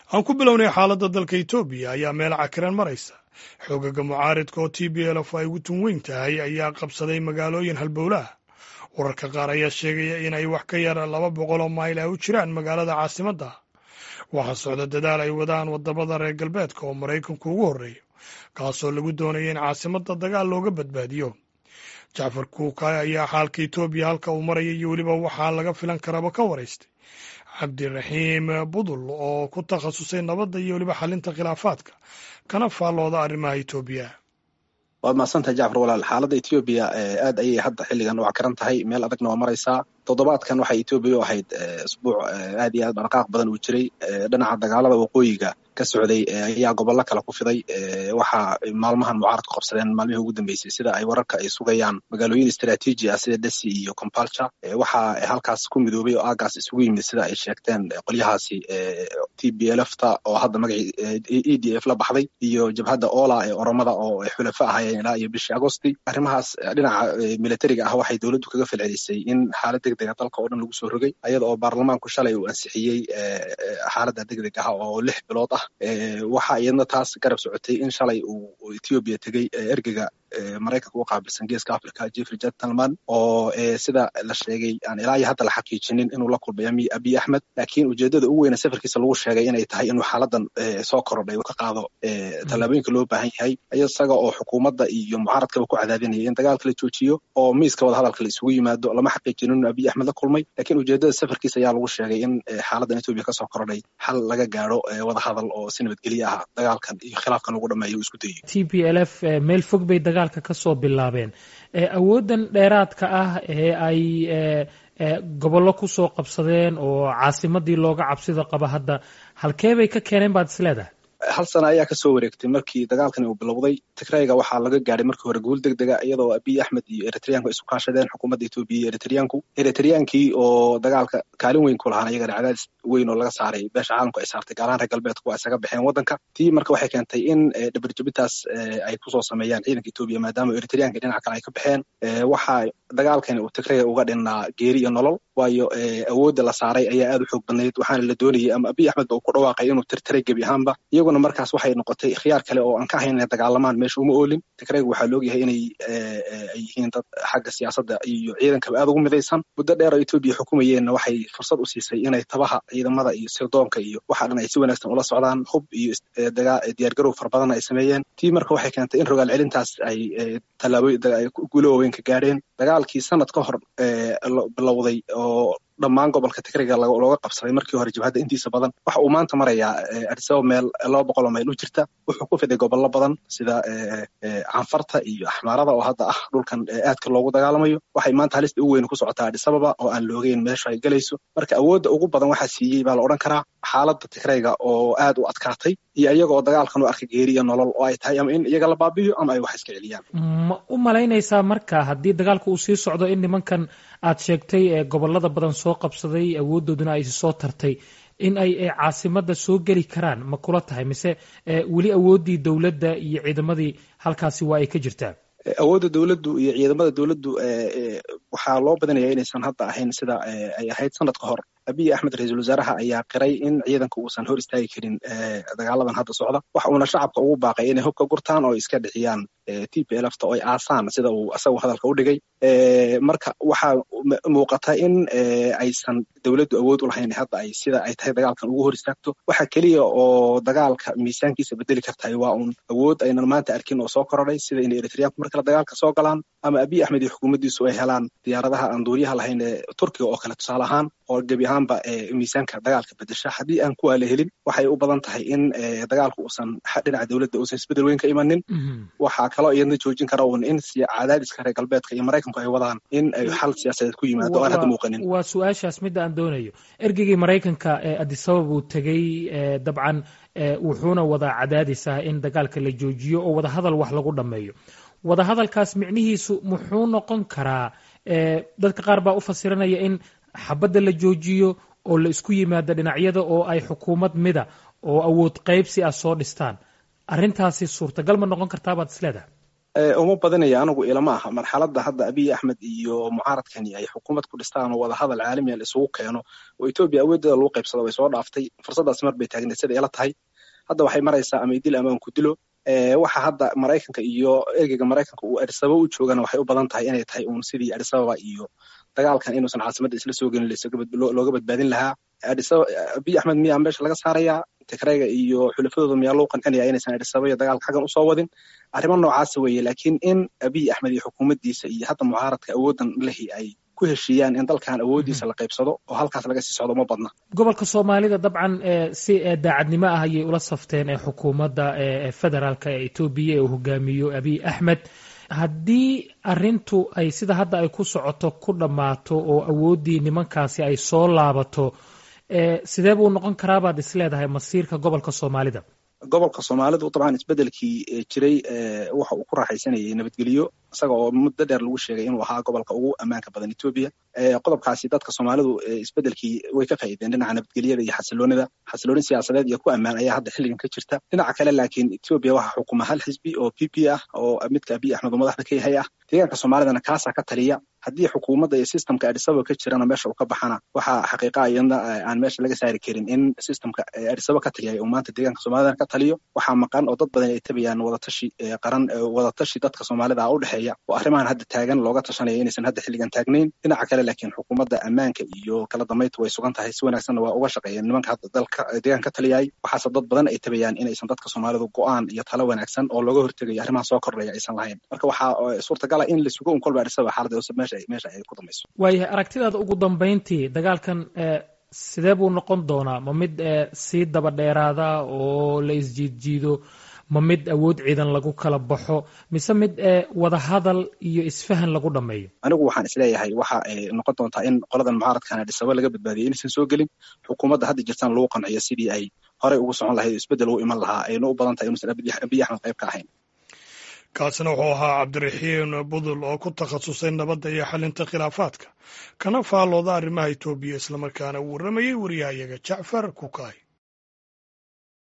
aan ku bilownay xaaladda dalka etoobiya ayaa meel cakiran maraysa xoogaga mucaaridka oo t b lf ay ugu tun weyn tahay ayaa qabsaday magaalooyin halbowlaah wararka qaar ayaa sheegaya inay wax ka yar laba boqol oo mayl ay u jiraan magaalada caasimadda waxaa socda dadaal ay wadaan wadamada reer galbeedka oo maraykanku ugu horreeyo kaasoo lagu doonaya in caasimadda dagaal looga badbaadiyo jacfar kuukay ayaa xaalka etoobiya halka uu maraya iyo weliba waxaa laga filan karaba ka waraystay cabdiraxiim budul oo ku takhasusay nabadda iyo weliba xalinta khilaafaadka kana faallooda arrimaha etoobiya waad mahadsantahay jacfar walaal xaaladda etoobiya aad ayay hadda xilligan u cakaran tahay meel adagna waa maraysaa toddobaadkan waxay etoobiya u ahayd isbuuc aad iyo aad dhaqaaq badan uu jiray dhinaca dagaalada waqooyiga ka socday ayaa gobollo kale ku fiday waxaa maalmahan mucaaradku qabsadeen maalmihii ugu dambeysay sida ay wararka ay sugayaan magaalooyin istraatiiji ah sida desi iyo compalture waxaa halkaas ku midoobay oo aagaas isugu yimid sida ay sheegteen qolyahaasi t b lfta oo hadda magacii e d f la baxday iyo jabhadda ola ee oromada oo xulafo ahayeen ilaa iyo bishii agosti arrimahaas dhinaca militariga ah waxay dowladdu kaga falcelisay in xaalad degdega dalka oo dhan lagu soo rogay ayada oo baarlamaanku shalay uu ansixiyey xaaladda degdeg ah oo lix bilood ah waxa iyadna taas garab socotay in shalay uu etoobiya tegey ergega maraykanka u qaabilsan geeska africa jeffrey gentleman oo sida la sheegay aan ilaa iyo hadda la xaqiijinin inuu la kulmay abiy axmed laakiin ujeedada ugu weyne safarkiisa lagu sheegay inay tahay inuu xaaladan soo korodhay ka qaado tallaabooyinka loo baahan yahay isaga oo xukuumadda iyo mucaaradkaba ku cadaadinaya in dagaalka la joojiyo oo miiska wada hadalka la isugu yimaado lama xaqiijinin inuu abiy axmed la kulmay laakiin ujeedada safarkiisa ayaa lagu sheegay in xaaladan etoobiya kasoo korodhay xal laga gaaro wada hadal oo si nabadgelye ah dagaalkan iyo khilaafkan lagu dhameeyo isku dayo t b l f meel fog bay dagaalka kasoo bilaabeen awooddan dheeraadka ah ee ay gobollo kusoo qabsadeen oo caasimadii looga cabsida qaba hadda halkee bay ka keeneen baad isleedahay hal sana ayaa kasoo wareegtay markii dagaalkani uu bilowday tigrayga waxaa laga gaadhay markii hore guul deg dega iyadoo abiy axmed iyo eritreanku isu kaashadeen xukuumadda etoobiya iyo eritreanku eritreankii oo dagaalka kaalin weyn ku lahaan iyagana cadaadis weyn oo laga saaray beesha caalamku ay saartay gaalahaan reer galbeedku waa isaga baxeen waddanka tii marka waxay keentay in dhabarjabintaas ay kusoo sameeyaan ciidanka etoobiya maadaama eritreanka dhinaca kale ay ka baxeen waxaa dagaalkani uu tigrayga uga dhinnaa geeri iyo nolol waayo awoodda la saaray ayaa aad u xoog badnayd waxaana la doonayay ama abiy axmed ba uu ku dhawaaqay inuu tirtiray gebi ahaanba iyaguna markaas waxay noqotay khiyaar kale oo aan ka ahayn inay dagaalamaan meesha uma oolin tigrayga waxaa laogyahay inay ay yihiin dad xagga siyaasadda iyo ciidankaba aad ugu midaysan muddo dheer oo etoobiya xukumayeenna waxay fursad u siisay inay tabaha ciidamada iyo sirdoonka iyo waxa dhan ay si wanaagsan ula socdaan hub iyo diyaargarow fara badan ay sameeyeen tii marka waxay keentay in rogaal celintaas ay tallaabooyin guulo waaweyn ka gaadheen dagaalkii sanad ka hor bilowday oo dhammaan gobolka tigrayga looga qabsaday markii hore jabhadda intiisa badan waxa uu maanta marayaa adisaba meel laba boqol oo mayl u jirta wuxuu ku fiday gobollo badan sida canfarta iyo axmaarada oo hadda ah dhulkan aadka loogu dagaalamayo waxay maanta halista ugu weyn ku socotaa adisababa oo aan loogeyn meesha ay gelayso marka awoodda ugu badan waxaa siiyey baa la odhan karaa xaaladda tigrayga oo aad u adkaatay iyo iyaga oo dagaalkan u arkay geeri iyo nolol oo ay tahay ama in iyaga la baabiyo ama ay wax iska celiyaan ma u malaynaysaa marka haddii dagaalka uu sii socdo in nimankan aad sheegtay ee gobolada badan soo qabsaday awooddooduna ay soo tartay in ay caasimadda soo geli karaan ma kula tahay mise weli awooddii dowladda iyo ciidamadii halkaasi waa ay ka jirtaa awoodda dowladdu iyo ciidamada dowladdu waxaa loo badinaya inaysan hadda ahayn sida ay ahayd sanad ka hor abiy axmed ra-iisul wasaaraha ayaa qiray in ciidanka uusan hor istaagi karin dagaaladan hadda socda waxa uuna shacabka ugu baaqay inay hubka gurtaan oo iska dhixiyaan t p lfta oo ay aasaan sida uu asagu hadalka u dhigay marka waxaa muuqata in aysan dowladdu awood u lahayn hadda ay sida ay tahay dagaalkan ugu hor istaagto waxa keliya oo dagaalka miisaankiisa bedeli kartahay waa uun awood aynan maanta arkin oo soo korodhay sida inay eritreanku mar kale dagaalka soo galaan ama abiy axmed iyo xukuumaddiisu ay helaan diyaaradaha aan duuriyaha lahayn ee turkiga oo kale tusaale ahaan oo gebi ahaanba miisaanka dagaalka bedesha haddii aan kuwaa la helin waxay u badan tahay in dagaalku uusan dhinaca dowladda uusan isbedel weyn ka imanin waxaa kaloo iyadna joojin kara uun in cadaadiska reer galbeedka iyo maraykanku ay wadaan in ay xal siyaasadeed ku yimaado aan hadda muuqanin waa su-aashaas midda aan doonayo ergeygii maraykanka ee adisabab uu tegey dabcan wuxuuna wadaa cadaadis ah in dagaalka la joojiyo oo wadahadal wax lagu dhammeeyo wadahadalkaas micnihiisu muxuu noqon karaa dadka qaar baa u fasiranaya in xabadda la joojiyo oo la isku yimaado dhinacyada oo ay xukuumad mida oo awood qaybsi ah soo dhistaan arrintaasi suurtagal ma noqon kartaa baad isleedahay uma badinaya anigu ilama aha marxaladda hadda abiy axmed iyo mucaaradkani ay xukuumad ku dhistaan oo wadahadal caalamiya la isugu keeno oo etoobiya awooddeeda lagu qaybsado way soo dhaaftay fursaddaas mar bay taagneed sida ila tahay hadda waxay maraysaa ama idil ama aan ku dilo waxa hadda maraykanka iyo ergeyga maraykanka uu adisababa u joogana waxay u badan tahay inay tahay uun sidii adisababa iyo dagaalkan inuusan caasimadda isla soo gelin looga badbaadin lahaa abiy axmed miyaa meesha laga saarayaa tigrayga iyo xulafadooda miyaa loo qancinaya inaysan adisababa iyo dagaalka xaggan usoo wadin arrimo noocaasa weeye laakiin in abiy axmed iyo xukuumaddiisa iyo hadda mucaaradka awooddan lehi ay ku heshiiyaan in dalkan awooddiisa la qaybsado oo halkaas laga sii socdo ma badna gobolka soomaalida dabcan si daacadnimo ah ayay ula safteen ee xukuumadda federaalka ee etoobiya ee uu hogaamiyo abiy axmed haddii arintu ay sida hadda ay ku socoto ku dhammaato oo awooddii nimankaasi ay soo laabato sidee buu noqon karaa baad is leedahay masiirka gobolka soomaalida gobolka soomaalidu dabcan isbedelkii jiray waxa uu ku raaxaysanayay nabadgelyo isaga oo muddo dheer lagu sheegay inuu ahaa gobolka ugu ammaanka badan etoobiya qodobkaasi dadka soomaalidu isbedelkii way ka faa'iideen dhinaca nabadgelyada iyo xasiloonida xasilooni siyaasadeed iyo ku ammaan ayaa hadda xilligan ka jirta dhinaca kale laakiin etoobiya waxaa xukuma hal xisbi oo p p ah oo midka abiy axmed oo madaxda ka yahay ah deegaanka soomaalidana kaasaa ka taliya haddii xukuumadda iyo systemka adisaba ka jirana meesha uu ka baxana waxaa xaqiiqa iyadna aan meesha laga saari karin in systemka adisaba ka taliyay uu maanta deegaanka soomaalidana ka taliyo waxaa maqan oo dad badan ay tabayaan wadatashi qaran wadatashi dadka soomaalida ah u dhexeeya oo arrimahan hadda taagan looga tashanaya inaysan hadda xilligan taagnayn dhinaca kale laakiin xukuumadda ammaanka iyo kala dambaynta way sugan tahay si wanaagsanna waa uga shaqeeyeen nimanka hadda dalka deegaanka ka taliyay waxaase dad badan ay tabayaan inaysan dadka soomaalidu go-aan iyo talo wanaagsan oo looga hortegayo arrimaha soo kordhaya aysan lahayn marka waxaa suurtagala in la sugo un kolba adisaba xaaladda meesha meesha ay ku dambayso waayahay aragtidaada ugu dambayntii dagaalkan sidee buu noqon doonaa ma mid sii daba dheeraada oo la isjiidjiido ma mid awood ciidan lagu kala baxo mise mid wadahadal iyo isfahan lagu dhammeeyo anigu waxaan isleeyahay waxa ay noqon doontaa in qoladan mucaaradkan adisaba laga badbaadiyay inaysan soo gelin xukuumadda hadda jirtaan lagu qanciyo sidii ay horey ugu socon lahayd isbeddel u iman lahaa ayna u badan tahay inuusan abiy axmed qayb ka ahayn kaasina wuxuu ahaa cabdiraxiin budul oo ku takhasusay nabadda iyo xalinta khilaafaadka kana faallooda arrimaha etoobiya islamarkaana uu warramayey wariyahayaga jacfar kukaay